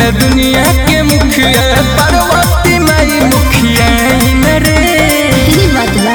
पूरा दुनिया के मुखिया पार्वती माई मुखिया न रे तेरी बात बा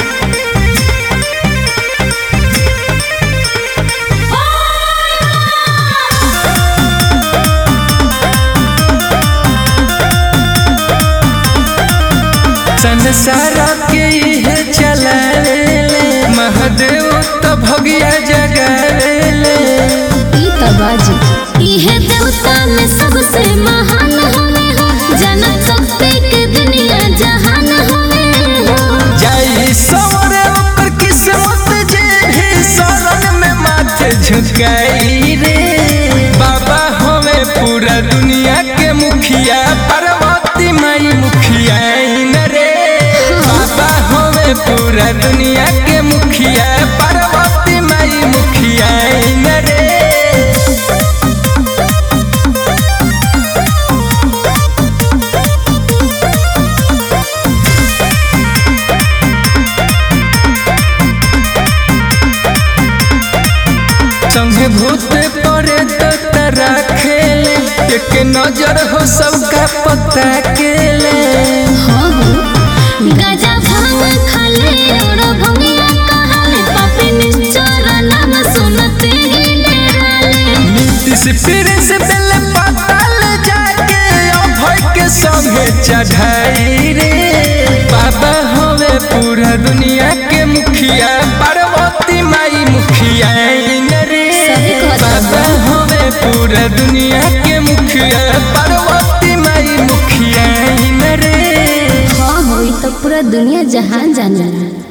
संसार के इहे चलावेले महादेव तो भगिया जगावेले ई त बाजी इहे देवता में सबसे महान हवे हो जनम शक्ति के दुनिया जहान हवे हो जाई सवरे ओकर किस्मत जे भी शरण में माथे झुकाई रे बाबा हवे पूरा दुनिया के मुखिया पार्वती माई मुखिया न रे बाबा हवे पूरा दुनिया के मुखिया पार्वती माई मुखिया न रे संगे भूत परे तो तरा खेले एक नजर हो सबका पता केले हाँ हो गजा भांग खाले और भंगिया कहाले पापी निश्चर नाम सुनते ही डराले नीतीश पीर से बेल पाताल जाके अभय के संगे चढ़ाई रे बाबा हवे पूरा दुनिया के मुखिया पार्वती माई मुखिया न रे सही कहत बाबा हवे पूरा दुनिया के मुखिया पार्वती माई मुखिया न रे हाँ हो ई त पूरा दुनिया जहान जानेला